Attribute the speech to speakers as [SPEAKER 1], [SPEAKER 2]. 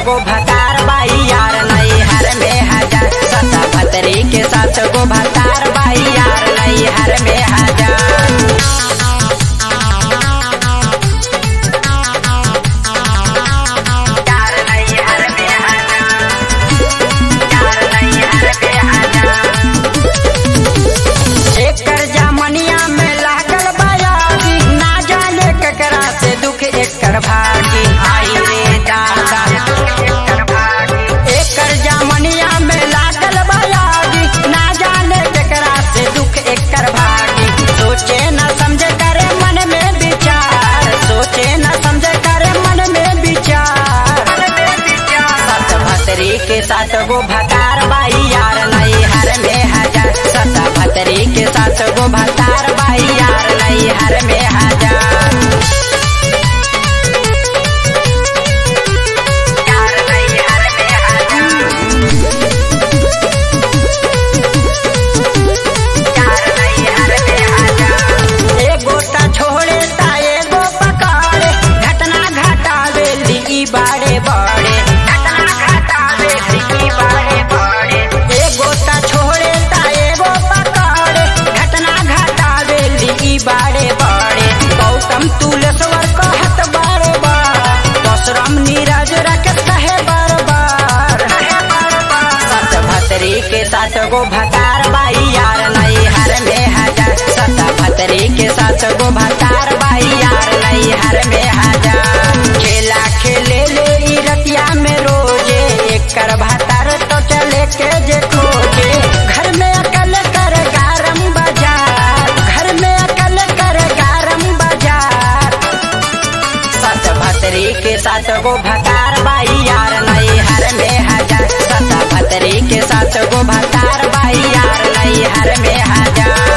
[SPEAKER 1] गो भतार बाई यार नई हर में हजार सता भतरी के साथ गो भतार बाई यार नई हर में हजार यार नई हर में हजार यार नई हर में हजार एकर जामनिया में लागल बयागी ना जाने ककरा से दुख एकर भागी आई रे दादा एकर जामनिया में लागल बयागी ना जाने ककरा से दुख एकर भागी सोचे न समझे करे मन में विचार सोचे न समझे करे मन में विचार सत भतरी के साथ गो भतार बाई यार नई हर में हजार सत भतरी के साथ गो भतार बाई यार नई हर में हजार यार नई हर में हजार यार नई हर में हजार एगो ता छोड़े ता एगो पकाड़े घटना घटावे ली बाड़े बाड़े घटना घटावे ली बाड़े बाड़े एगो ता छोड़े ता एगो पकाड़े घटना घटावे ली बाड़े बाड़े गौतम तुलसवर कहत बार बार दशरम नीरज रख कहे बार बार सत भतरी के साथ गो भतार बाई यार नई हर में हजार सत भतरी के साथ गो भतार बाई यार नई हर में हजार खेला खेले ले ई रतिया में रोजे एकर भतार तो चले के जे खोजे घर में अकल कर गारम बाजार घर में अकल कर गारम बाजार सत भतरी के साथ गो भतार बाई यार नई हर में हजार सत भतरी के साथ गो भतार बाई यार नई हर में हजार